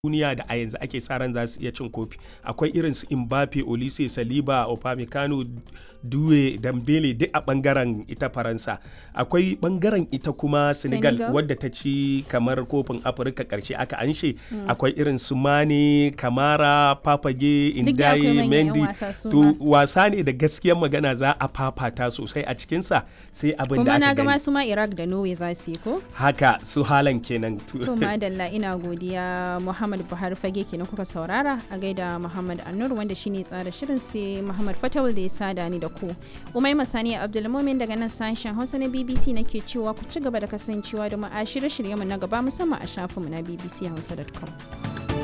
duniya da a yanzu ake sa ran za su iya cin kofi akwai irin su Mbappe Olise Saliba Upamecano Due Dambele duk a bangaren ita Faransa akwai bangaren ita kuma Senegal, Senegal. wadda ta ci kamar kofin Afirka karshe aka anshe akwai irin su Mane Kamara Papage Duk da akwai Indaye manyan 'yan Mendy wasa su to ma. wasa ne da gaskiyar magana za a fafata sosai a cikinsa sai abin da kuma na aka ga gani masu ma Iraq da Norway za su yi ko? haka su halan kenan To madalla ina godiya Muhammad Buhari fage kenan kuka saurara a gaida Muhammad Annur wanda shine tsara shirin sai Muhammad Fatawul da ya sada ni da ku. Umai Masani Abdulmumin daga nan sashen Hausa na BBC nake cewa ku ci gaba da kasancewa da mu a shirye-shiryenmu na gaba musamman a shafinmu na bbchausa.com.